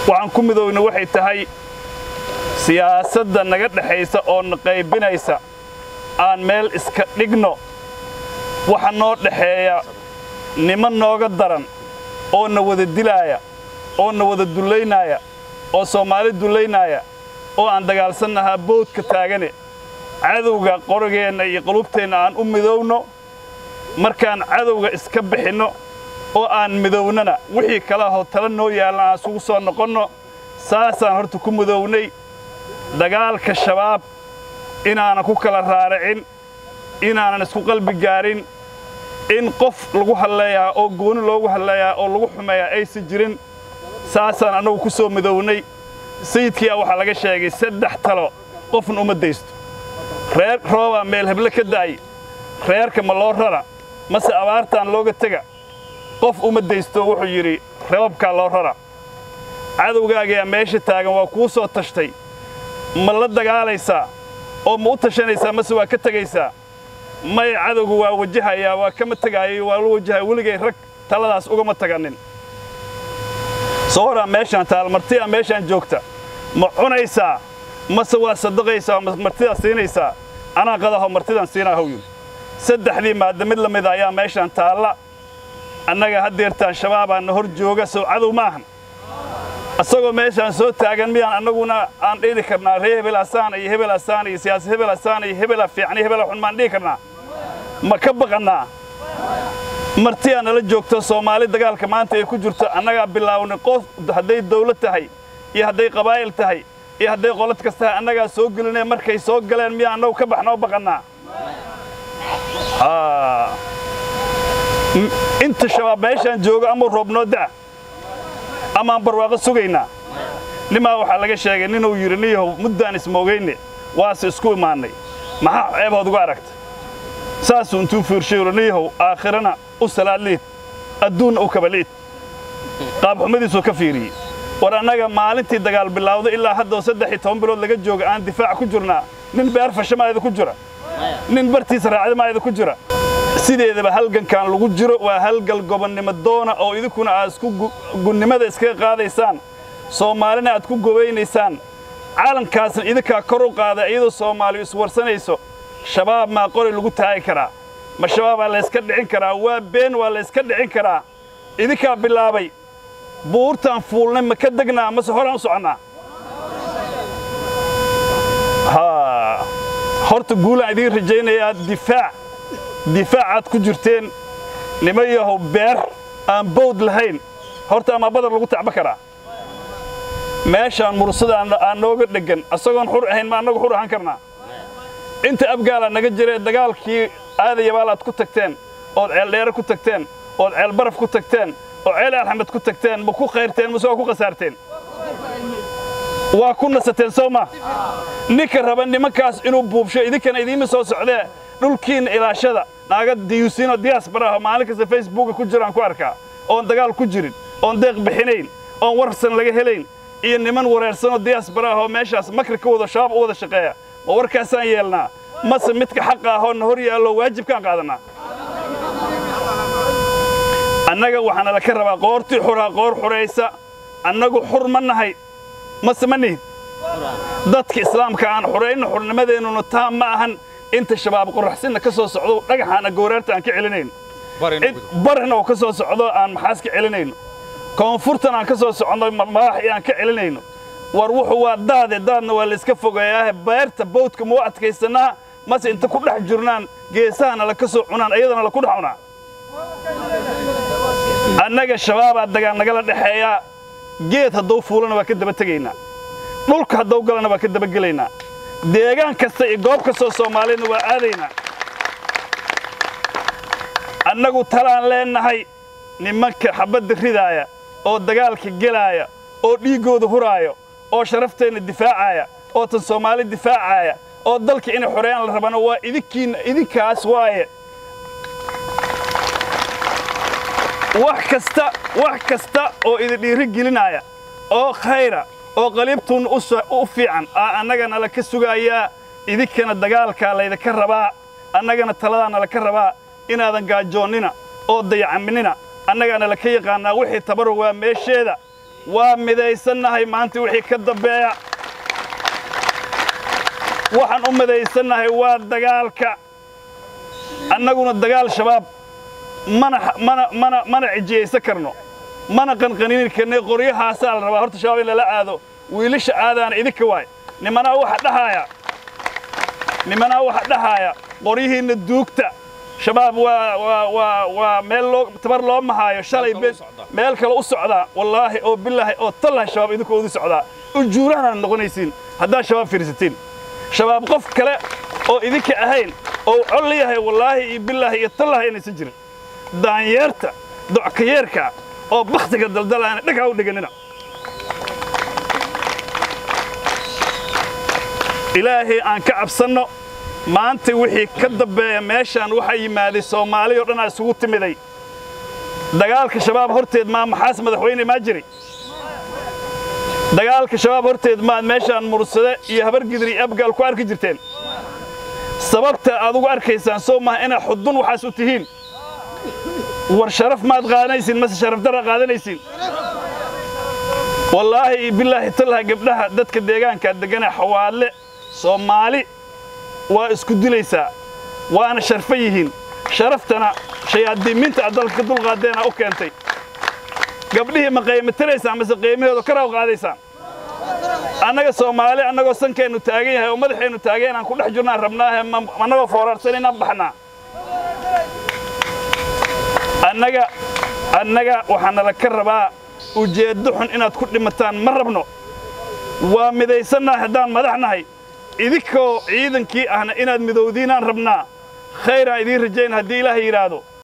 waxaan ku midoowna waxay tahay siyaasadda naga dhexaysa oo na qaybinaysa aan meel iska dhigno waxa noo dhexeeya niman nooga daran oo na wada dilaaya oo na wada dullaynaaya oo soomaali dullaynaaya oo aan dagaalsannahaa boodka taagane cadowga qorigeenna iyo qulubteenna aan u midowno markaan cadowga iska bixinno oo aan midownana wixii kala hoo tala noo yaallan aan isugu soo noqonno saasaan horta ku midownay dagaalka shabaab inaanan ku kala raaricin inaanan isku qalbi gaarin in qof lagu hadleeyaa oo gooni loogu hadleeyaa oo lagu xumeeyaa aysan jirin saasaan annagu ku soo midownay sayidkii a waxaa laga sheegay saddex talo qofna uma daysto reer roobaa meel heble ka da'ay reerka ma loo rara mase abaartaan looga tega qof uma daysto wuxuu yidhi rababkaa loo rara cadowgaagaa meesha taagan waa kuu soo tashtay ma la dagaalaysaa oo ma u tashanaysaa mase waa ka tegaysaa may cadowgu waa wajahayaa waa kama tegaayay waa la wajahaya weligay rag taladaas ugama taganin soo horaa meeshaan taal martidaa meeshaan joogta ma cunaysaa mase waa sadaqaysaa ma martidaa siinaysaa anaa qadaho martidaan siinaa hawyun saddexdii maadda mid la mida ayaa meeshaan taalla annaga haddeertaan shabaabaa na hor jooga sow cadow maahan isagoo meeshaan soo taagan miyaan annaguna aan dhihi karnaa ree hebel asaan iyo hebel asaan iyo siyaasi hebel asaan iyo hebela fiicni hebela xun maan dhihi karnaa ma ka baqannaa martiyaa nala joogto soomaali dagaalka maanta ay ku jirto annagaa bilaawnay qof hadday dawlad tahay iyo hadday qabaa'il tahay iyo hadday qolad kas tahay annagaa soo gelinay markay soo galeen miyaa annagu ka baxnoo baqannaa inta shabaab meeshaan joogo amau roobnoo da'a amaan barwaaqo sugaynaa nimaa waxaa laga sheegay ninuu yidhi niyahow muddaan ismoogayne waase isku imaannay maxaa ceebood uga aragta saasuu intuu fiirshay niyahow aakhirana u salaad liid adduunna u kaba liid qaabxumadiisuu ka fiiriyey war annaga maalintii dagaal bilaawda ilaa haddoo saddex iyo toban bilood laga jooga aan difaac ku jirnaa nin beer fashamaayada ku jira nin bartiisa raacdamaayada ku jira sideedaba halgankan lagu jiro waa halgal gobonnimo doona oo idinkuna aad isku gunnimada iskaga qaadaysaan soomaalina aad ku gobaynaysaan caalankaasna idinkaa kor u qaada iyadoo soomaaliyu iswarsanayso shabaab maa qori lagu taagi karaa ma shabaabaa layska dhicin karaa waa been waa layska dhicin karaa idinkaa bilaabay buurtaan fuulnay ma ka degnaa mase horaan u soconnaa horta guulaan idiin rajaynayaa difaac difaacaad ku jirteen nima yahow beer aan bawd lahayn horta amaa badar lagu tacba karaa meeshaan mursada aan nooga dheggan asagoon xur ahayn ma annagu xur ahaan karnaa inta abgaalaa naga jiree dagaalkii aadayabaal aad ku tagteen ood ceeldheere ku tagteen ood ceelbaraf ku tagteen oo ceel alxamed ku tagteen ma ku khayrteen mase waa ku khasaarteen waa ku nasateen soo ma ninka raba nimankaas inuu buubsho idinkana idiima soo socdee dhulkiinna ilaashada naaga diyuusiinoo diyaasbaraho maalin kasta facebooka ku jiraan ku arkaa oon dagaal ku jirin oon deeq bixinayn oon warsan laga helayn iyo niman wareersanoo diyaasbaraahoo meeshaas makri ka wada shabaab u wada shaqeeya ma warkaasaan yeelnaa mase midka xaqa ahoo na hor yaallo waajibkaan qaadannaa annaga waxaana la ka rabaa qoortii xuraa qoor xuraysa annagu xur ma nahay mase ma nihin dadka islaamka aan xurayno xurnimadeennuna taa ma ahan inta shabaab qoraxsinna ka soo socdo dhagaxaana gooraarta aan ka celinayno barina oo ka soo socdo aan maxaas ka celinayno koonfurtan aan ka soo socno madaxii aan ka celinayno war wuxuu waa daade daadna waa layska fogeeyaahe beerta bawdka mau adkaysanaa mase inta ku dhex jirnaan geesahana la ka soo cunaan ayadana la ku dhex cunaa annaga shabaabaa dagaal nagala dhexeeyaa geed hadduu fuulana waa ka daba tegaynaa dhulka hadduu galana waa ka daba gelaynaa deegaan kasta iyo goob kastoo soomaaliyadna waa aadaynaa annagu talaan leennahay nimanka xabadda ridaaya oo dagaalka gelaaya oo dhiiggooda huraaya oo sharafteenna difaacaya oo tan soomaali difaacaya oo dalka inay xoreeyaan la rabana waa idinkiinna idinkaas waaye wax kasta wax kasta oo idin dhiiri gelinaya oo khayra oo qaliibtuun u fiican aa annagana la ka sugayaa idinkana dagaalkaa laydinka rabaa annagana taladaana laka rabaa inaadan gaajoonnina oo dayacaminina annagaana laka yaqaannaa wixii tabarug waa meesheeda waa midaysannahay maanta wixii ka dambeeya waxaan u midaysannahay waa dagaalka annaguna dagaal shabaab mana mana mana mana cijiyaysan karno mana qanqanini karnay qoryahaasaa la rabaa horta shabaab in lala aado wiilasha aadaana idinka waay nimanaa waxa dhahaaya nimanaa waxa dhahaaya qoryihiinna duugta shabaab waa waa waa waa meel loo tabar loo mahaayo shalay meel kale u socdaa wallaahi oo bilaahi oo tallahi shabaab idinkoo udu socdaa ujuurahana noqonaysiin haddaad shabaab fiirsatiin shabaab qof kale oo idinka ahayn oo col yahay wallaahi iyo bilaahi iyo tallahi inaysan jirin daanyeerta dockayeerka oo bakhtiga daldalaana dhagaa u dhiganina ilaahay aan ka cabsanno maanta wixii ka dambeeya meeshaan waxaa yimaaday soomaali oo dhanaa isugu timiday dagaalka shabaab horteed maa maxaas madaxweyne maa jiri dagaalka shabaab horteed maad meeshaan mursade iyo habargidri iyo abgaal ku arki jirteen sababta aad ugu arkaysaan soo maha inaad xudun waxaas u tihiin war sharaf maad qaadanaysiin mase sharaf dara qaadanaysiin wallaahi iyo bilaahi tallaha gabdhaha dadka deegaankaa deggana xawaadle soomaali waa isku dilaysaa waana sharfa yihiin sharaftana shayaadiiminta aad dalka ka dulqaadeena u keentay gabdhihii ma qiimatiraysaan mase qiimahooda karaw qaadaysaan annaga soomaali annagoo sankeennu taagan yahay oo madaxeennu taagan aan ku dhex jirnaan rabnaahe annagoo foorarsan inaan baxnaa annaga annaga waxaa nala ka rabaa ujeeddo xun inaad ku dhimataan ma rabno waa midaysannahay haddaan madax nahay idinkoo ciidankii ahna inaad midowdiinaan rabnaa khayraan idiin rajayn haddii ilaahay yidhaahdo